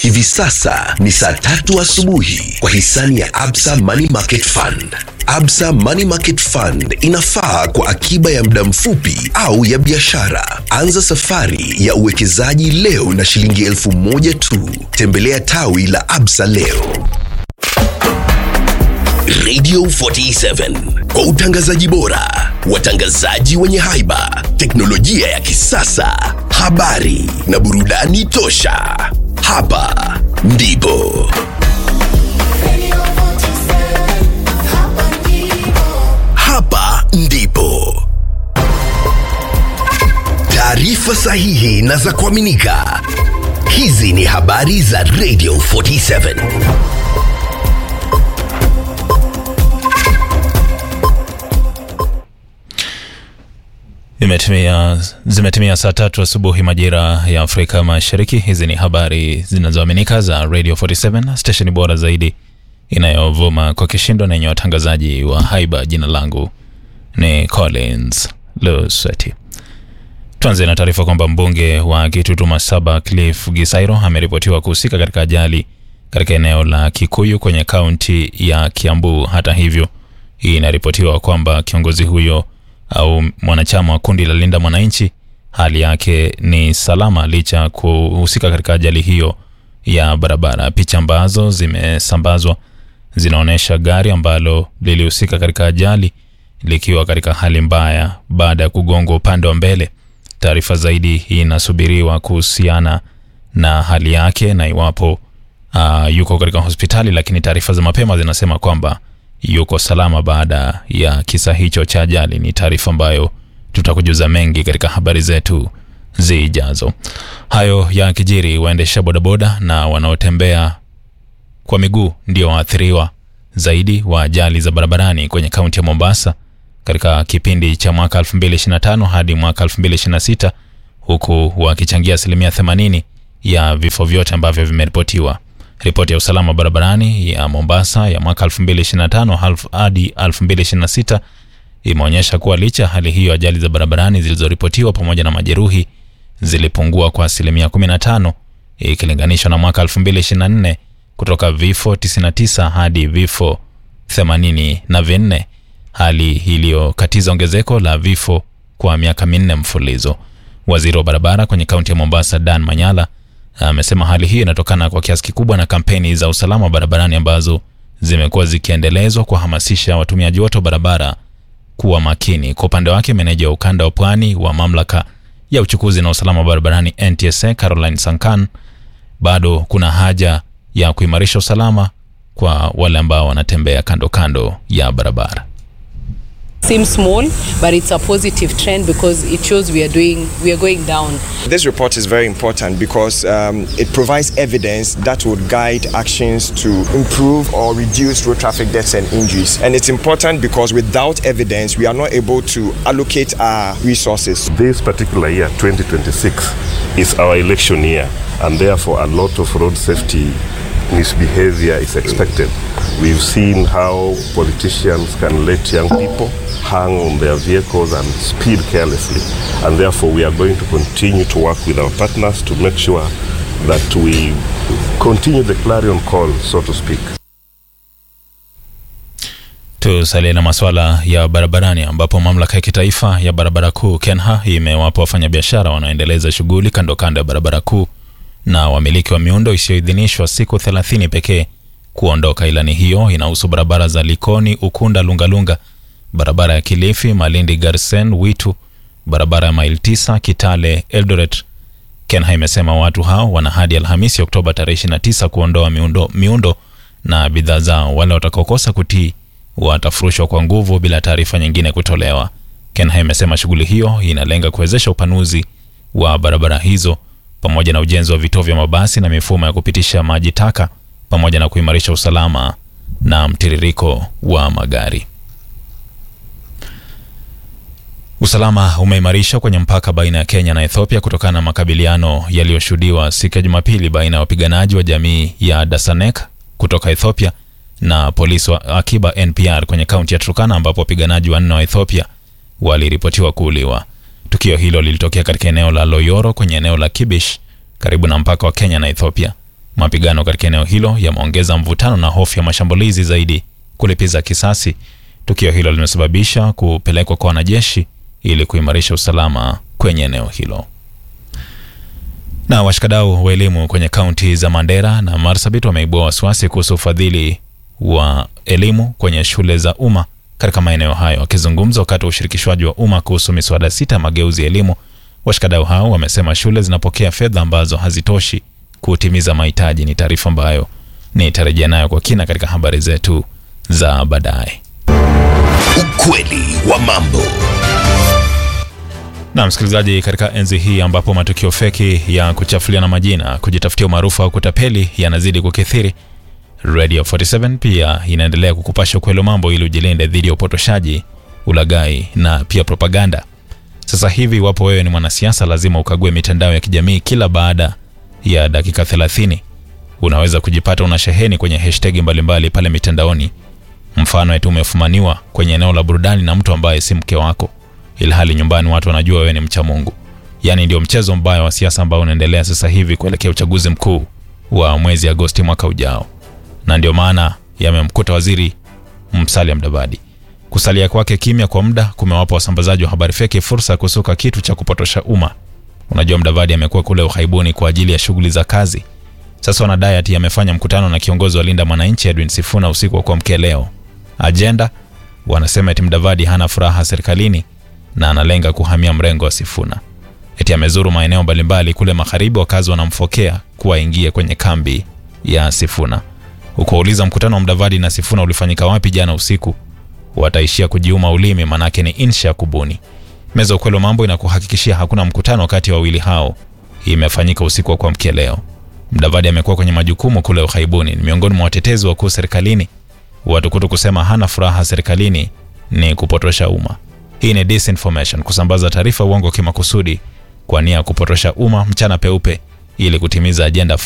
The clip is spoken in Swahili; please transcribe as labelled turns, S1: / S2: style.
S1: Hivi sasa ni saa tatu asubuhi kwa hisani ya Absa Money Market Fund. Absa Money Market Fund inafaa kwa akiba ya muda mfupi au ya biashara. Anza safari ya uwekezaji leo na shilingi elfu moja tu. Tembelea tawi la Absa leo. Radio 47 kwa utangazaji bora, watangazaji wenye haiba, teknolojia ya kisasa, habari na burudani tosha. Hapa ndipo hapa ndipo taarifa sahihi na za kuaminika. Hizi ni habari za Radio 47.
S2: Imetimia, zimetimia saa tatu asubuhi majira ya Afrika Mashariki. Hizi ni habari zinazoaminika za Radio 47, stesheni bora zaidi inayovuma kwa kishindo na yenye watangazaji wa haiba. Jina langu ni Collins Lusweti. Tuanze na taarifa kwamba mbunge wa Kitutu Masaba Cliff Gisairo ameripotiwa kuhusika katika ajali katika eneo la Kikuyu kwenye kaunti ya Kiambu. Hata hivyo, hii inaripotiwa kwamba kiongozi huyo au mwanachama wa kundi la Linda Mwananchi hali yake ni salama licha ya kuhusika katika ajali hiyo ya barabara. Picha ambazo zimesambazwa zinaonyesha gari ambalo lilihusika katika ajali likiwa katika hali mbaya baada ya kugongwa upande wa mbele. Taarifa zaidi inasubiriwa kuhusiana na hali yake na iwapo uh, yuko katika hospitali, lakini taarifa za mapema zinasema kwamba yuko salama baada ya kisa hicho cha ajali. Ni taarifa ambayo tutakujuza mengi katika habari zetu zijazo. Hayo ya kijiri, waendesha bodaboda na wanaotembea kwa miguu ndio waathiriwa zaidi wa ajali za barabarani kwenye kaunti ya Mombasa katika kipindi cha mwaka 2025 hadi mwaka 2026 huku wakichangia asilimia 80 ya vifo vyote ambavyo vimeripotiwa. Ripoti ya usalama barabarani ya Mombasa ya mwaka 2025 hadi 2026 imeonyesha kuwa licha ya hali hiyo, ajali za barabarani zilizoripotiwa pamoja na majeruhi zilipungua kwa asilimia 15 ikilinganishwa na mwaka 2024 kutoka vifo 99 hadi vifo 84, hali iliyokatiza ongezeko la vifo kwa miaka minne mfululizo. Waziri wa barabara kwenye kaunti ya Mombasa Dan Manyala amesema hali hii inatokana kwa kiasi kikubwa na kampeni za usalama wa barabarani ambazo zimekuwa zikiendelezwa kuhamasisha watumiaji wote wa barabara kuwa makini. Kwa upande wake, meneja wa ukanda wa pwani wa mamlaka ya uchukuzi na usalama wa barabarani NTSA Caroline Sankan, bado kuna haja ya kuimarisha usalama kwa wale ambao wanatembea kando kando ya barabara.
S3: seems small but it's a positive trend because it shows we are doing we are going down
S4: This report is very important because um, it provides evidence that would guide actions to improve or reduce road traffic deaths and injuries. And it's important because without evidence, we are not able to allocate our resources.
S5: This particular year, 2026, is our election year, and therefore a lot of road safety misbehavior is expected. We've seen how politicians can let young people hang on their vehicles and speed carelessly, and therefore we are going to continue to work with our partners to make sure that we continue the clarion call, so to speak.
S2: Tusalie na masuala ya barabarani ambapo mamlaka ya kitaifa ya barabara kuu KENHA imewapa wafanyabiashara wanaoendeleza shughuli kando kando ya barabara kuu na wamiliki wa miundo isiyoidhinishwa siku 30 pekee kuondoka. Ilani hiyo inahusu barabara za Likoni, Ukunda, Lungalunga, barabara ya Kilifi, Malindi, Garsen, Witu, barabara ya maili 9 Kitale, Eldoret. KENHA imesema watu hao wana hadi Alhamisi Oktoba tarehe 29 kuondoa miundo, miundo na bidhaa zao. Wale watakaokosa kutii watafurushwa kwa nguvu bila taarifa nyingine kutolewa. KENHA imesema shughuli hiyo inalenga kuwezesha upanuzi wa barabara hizo pamoja na ujenzi wa vituo vya mabasi na mifumo ya kupitisha maji taka pamoja na kuimarisha usalama na mtiririko wa magari. Usalama umeimarishwa kwenye mpaka baina ya Kenya na Ethiopia kutokana na makabiliano yaliyoshuhudiwa siku ya Jumapili baina ya wapiganaji wa jamii ya Dasanek kutoka Ethiopia na polisi wa akiba NPR kwenye kaunti ya Turkana ambapo wapiganaji wanne wa Ethiopia waliripotiwa kuuliwa. Tukio hilo lilitokea katika eneo la Loyoro kwenye eneo la Kibish karibu na mpaka wa Kenya na Ethiopia. Mapigano katika eneo hilo yameongeza mvutano na hofu ya mashambulizi zaidi kulipiza kisasi. Tukio hilo limesababisha kupelekwa kwa wanajeshi ili kuimarisha usalama kwenye eneo hilo. Na washikadau wa elimu kwenye kaunti za Mandera na Marsabit wameibua wasiwasi kuhusu ufadhili wa elimu kwenye shule za umma katika maeneo hayo. Wakizungumza wakati wa ushirikishwaji wa umma kuhusu miswada sita ya mageuzi ya elimu, washikadau hao wamesema shule zinapokea fedha ambazo hazitoshi kutimiza mahitaji. Ni taarifa ambayo nitarejea nayo kwa kina katika habari zetu za baadaye.
S1: Ukweli wa mambo.
S2: Na msikilizaji, katika enzi hii ambapo matukio feki ya kuchafuliana majina, kujitafutia umaarufu au kutapeli yanazidi kukithiri, Radio 47 pia inaendelea kukupasha ukweli wa mambo ili ujilinde dhidi ya upotoshaji, ulaghai na pia propaganda. Sasa hivi, iwapo wewe ni mwanasiasa, lazima ukague mitandao ya kijamii kila baada ya dakika 30. Unaweza kujipata una sheheni kwenye hashtag mbalimbali pale mitandaoni, mfano eti umefumaniwa kwenye eneo la burudani na mtu ambaye si mke wako ilhali nyumbani watu wanajua wewe ni mcha Mungu. Yaani ndio mchezo mbaya wa siasa ambao unaendelea sasa hivi kuelekea uchaguzi mkuu wa mwezi Agosti mwaka ujao, na ndio maana yamemkuta waziri Musalia Mudavadi. Kusalia kwake kimya kwa muda kumewapa wasambazaji wa habari feki fursa ya kusuka kitu cha kupotosha umma. Unajua, Mudavadi amekuwa kule uhaibuni kwa ajili ya shughuli za kazi. Sasa wanadai ati amefanya mkutano na kiongozi wa Linda Mwananchi Edwin Sifuna usiku wa kuamkia leo. Ajenda wanasema eti Mudavadi hana furaha serikalini na analenga kuhamia mrengo wa Sifuna. Eti amezuru maeneo mbalimbali kule magharibi, wakazi wanamfokea kuwa aingie kwenye kambi ya Sifuna. Ukauliza mkutano wa Mudavadi na Sifuna ulifanyika wapi jana usiku, wataishia kujiuma ulimi, manake ni insha kubuni. Meza ukweli wa mambo inakuhakikishia hakuna mkutano kati ya wawili hao imefanyika usiku wa kuamkia leo. Mudavadi amekuwa kwenye majukumu kule ughaibuni, ni miongoni mwa watetezi wakuu serikalini. Watukutu kusema hana furaha serikalini ni kupotosha umma. Hii ni disinformation, kusambaza taarifa uongo kimakusudi kwa nia ya kupotosha umma mchana peupe ili kutimiza ajenda